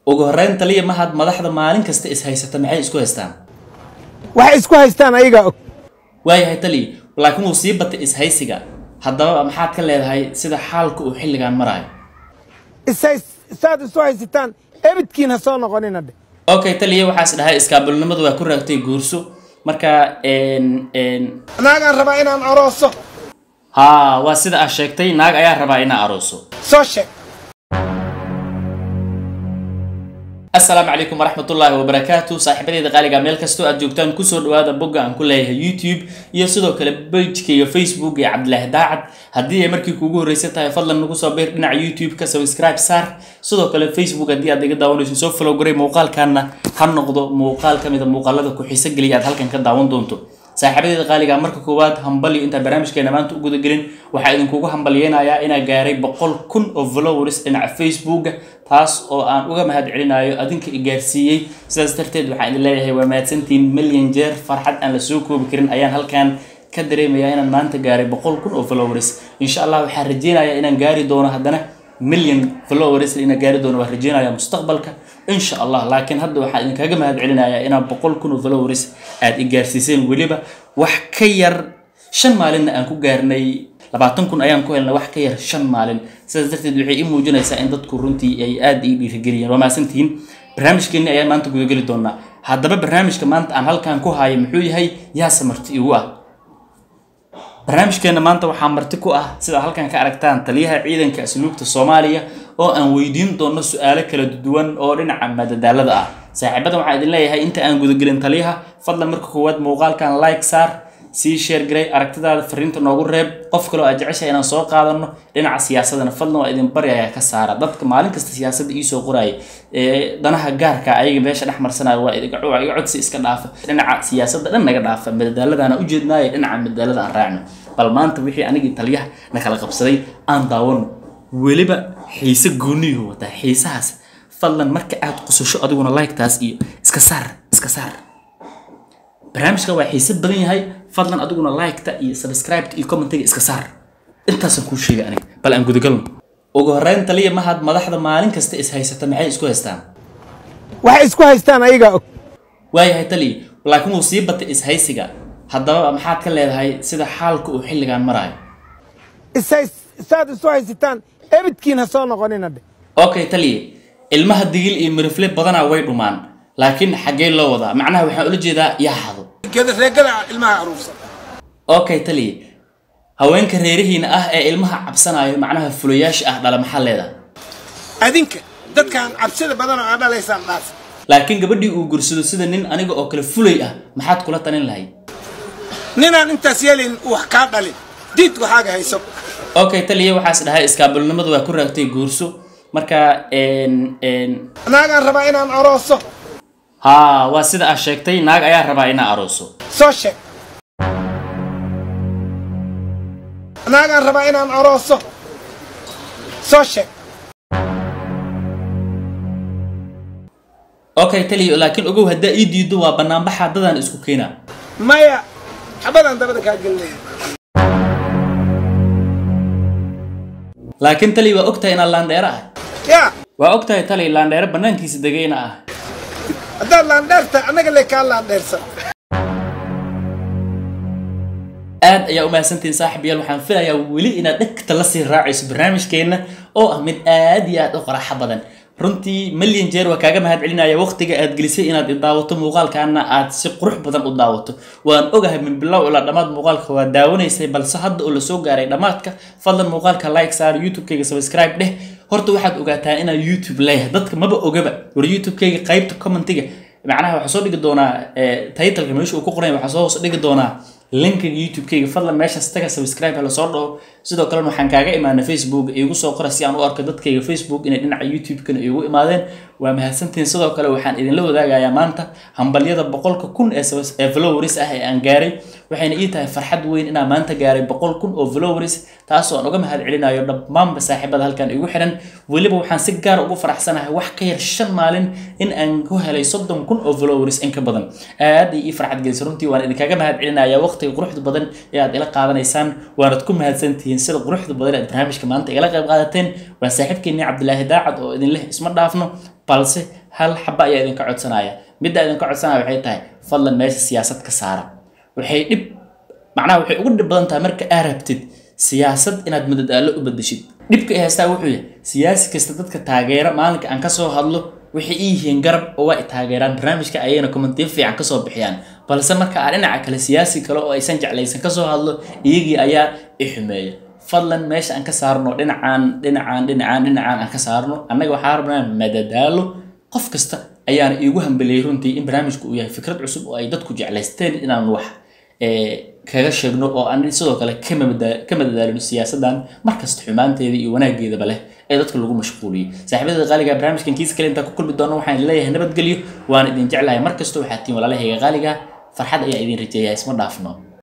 ugu horreyn taliya mahad madaxda maalin kasta is haysata maxay isku haystaan waxay isku haystaan ayagaa og waayahay taliya laakiin wuu sii batay ishaysiga haddaba maxaad ka leedahay sida xaalka uu xilligan marayo ishays saad isu haysataan ebidkiin ha soo noqonina dhe okay taliya waxaas dhahay iskaabulnimadu waa ku raagtay guurso marka n n naagaan rabaa inaan arooso haa waa sida aad sheegtay naag ayaa rabaa inaa arooso soo sheeg asalaamu calaykum waraxmatullaahi wabarakaatu saaxiibadeeda qaaliga meel kastoo aad joogtaan kusoo dhawaada bogga aan ku leeyahay youtube iyo sidoo kale pagekayga facebook iyo cabdilaahi daacad haddii ay markii kuugu horreysan tahay fadlan nagu soo biir dhinaca youtube-ka subscribe saar sidoo kale facebook haddii aad iga daawanayso soo follow garay muuqaalkaana ha noqdo muuqaal ka mida muuqaalada ku xiiso geliya aad halkan ka daawan doonto saaxiibadeeda qaaliga marka koowaad hambalyo intaan barnaamijkeena maanta u gudagelin waxaa idinkugu hambalyeynayaa inaa gaaray boqol kun oo followers dhinaca facebooka taas oo aan uga mahad celinayo adinka i gaarsiiyey sidaas darteed waxaan idin leeyahay waa mahadsantiin milyan jeer farxad aan la soo koobi karin ayaan halkan ka dareemayaa inaan maanta gaaray boqol kun oo followers insha allah waxaan rajeynayaa inaan gaari doono haddana milyan followers inaan gaari doono waan rajeynayaa mustaqbalka insha allah laakiin hadda waxaan idinkaga mahad celinayaa inaan boqol kun oo followers aad i gaarsiiseen weliba wax ka yar shan maalinna aan ku gaarnay labaatan kun ayaan ku helnay wax ka yar shan maalin sidaas darteed waxay ii muujinaysaa in dadku runtii ay aada ii dhiirigeliyeen waa mahadsantihiin barnaamijkeenni ayaan maanta gudageli doonaa haddaba barnaamijka maanta aan halkan ku hayo muxuu yahay yaase marti igu ah barnaamijkeena maanta waxaa marti ku ah sida halkan ka aragtaan taliyaha ciidanka asluubta soomaaliya oo aan weydiin doono su-aalo kala duwan oo dhinaca madadaalada ah saaxiibada waxaan idin leeyahay inta aan gudagelin taliyaha fadlan marka koowaad muuqaalkan like saar sii sheer garay aragtidaada fariinta noogu reeb qof kaloo aad jeceshahay inaan soo qaadano dhinaca siyaasadana fadlan waa idin baryayaa ka saara dadka maalin kasta siyaasadda iisoo qoraya ee danaha gaarka ayaga meesha dhex marsanaya waa iga iga codsi iska dhaafa dhinaca siyaasadda dhan naga dhaafa madadaaladaana ujeednaayo dhinaca madadaalada aan raacno bal maanta wixii anigii taliyaha na kala qabsaday aan daawano weliba xiise gooniyuhu wataa xiisahaas fadlan marka aad qusasho adiguna like-taas iyo iska saar iska saar barnaamijka waa xiise badan yahay fadlan adiguna like-ta iyo subscribe-ta iyo commentiga iska saar intaasaan kuu sheegay aniga bal aan gudagalno ugu horreyn taliya mahad madaxda maalin kasta is haysata maxay isku haystaan waxay isku haystaan ayagaa og waayahay taliya laakiin wuu sii batay ishaysiga haddaba maxaad ka leedahay sida xaalka uu xilligan marayo ishays saad isu haysataan ebidkiin ha soo noqonina dhe okay taliya ilmaha digil iyo mirifle badanaa way dhumaan laakiin xaggee loo wadaa macnaha waxaan ula jeedaa yaa hado reegada ilmaha aruursan okay taliya haweenka reerihiina ah ee ilmaha cabsanayo macnaha fulayaasha ah dhala maxaa leedahay adinka dadkaan cabsida badan oo aad dhalaysaan dhaaf laakiin gabadhii uu gursado sida nin aniga oo kale fulay ah maxaad kula talin lahayd ninaan intaas yeelin wax kaa dhalin diid waxaaga hayso okay taliya waxaas dhahay iskaabulnimadu waa ku raagtay guurso marka n n naagaan rabaa inaan arooso haa waa sida aad sheegtay naag ayaa rabaa inaa arooso soo sheeg naagaan rabaa inaan arooso soo sheeg okay taliya laakiin ogow haddaa ii diido waa banaanbaxa dadaan isku keenaa maya xabadaan dabada kaa gelinaya laakiin taliya waa ogtahay inaan laandheero ah yaa waa ogtahay taliya laandheero banaankiisa degayna ah haddaad laandheerta annaga le kaa laandheersan aad ayaa u mahadsantihiin saaxiibayaal waxaan filayaa weli inaad dhegta la sii raacayso barnaamijkeenna oo ah mid aad iyo aad u qaraaxo badan runtii milyan jeer waa kaaga mahad celinaya waqtiga aad gelisay inaad i daawato muuqaalkaana aad si qurux badan u daawato waan ogahay min bilow ilaa dhammaad muuqaalka waa daawanaysay balse hadda oo lasoo gaaray dhammaadka fadlan muuqaalka like saar youtube-kayga subscribe dheh horta waxaad ogaataa inaan youtube leeyahay dadka maba ogaba war youtube-kayga qaybta commentiga macnaha waxaa soo dhigi doonaa titleka meesha uu ku qoran waxaa soo hoos dhigi doonaa linkiga youtube-kayga fadlan meeshaas taga subscribe hala soo dhaho sidoo kalena waxaan kaaga imaana facebook iigu soo qora si aan u arko dadkayga facebook inay dhinaca youtube-kana iigu imaadeen waa mahadsantihiin sidoo kale waxaan idinla wadaagayaa maanta hambalyada boqolka kun ee ee followers ah ee aan gaaray waxayna ii tahay farxad weyn inaan maanta gaaray boqol kun oo followers taasoo aan uga mahad celinayo dhammaanba saaxiibada halkan igu xiran weliba waxaan si gaar ugu faraxsanahay wax ka yar shan maalin in aan ku helay soddon kun oo followers in ka badan aad ay ii farxad gelisay runtii waan idinkaga mahad celinayaa waqtiga quruxda badan ee aad ila qaadanaysaan waanad ku mahadsantihiin sida quruxda badan ee aad barnaamijka maanta igala qayb qaadateen waa saaxiibkeenii cabdilaahi daacad oo idin leh isma dhaafno balse hal xaba ayaa idinka codsanaya midda idinka codsanaya waxay tahay fadlan meesha siyaasad ka saara waxay dhib macnaha waxay ugu dhib badan tahay marka aa rabtid siyaasad inaad madadaalo u bedeshid dhibka ay haystaa wuxuu yahay siyaasi kasta dadka taageera maalinka aan kasoo hadlo waxay ii yihiin garab oo waa i taageeraan barnaamijka ayayna kommentiyo fiican kasoo bixiyaan balse marka aan dhinaca kale siyaasi kale oo aysan jeclaysan kasoo hadlo iyagii ayaa i xumeeya fadlan meesha aan ka saarno dhinacaan dhinacaan dhinacaan dhinacaan aan ka saarno annaga waxaa rabnaa madadaalo qof kasta ayaana iigu hambeliyey runtii in barnaamijku uu yahay fikrad cusub oo ay dadku jeclaysteen inaan wax kaga sheegno oo aan sidoo kale ka madadaalino siyaasadan markasta xumaanteeda iyo wanaageedaba leh ee dadka lagu mashquuliyey saaxiibada qaaliga barnaamijkan kiisa kale intaa ku kulmi doono waxaan leeyahay nabadgelyo waan idin jeclahay markasta waxaa tiin walaalahayga qaaliga farxad ayaa idin rajeeyaa isma dhaafno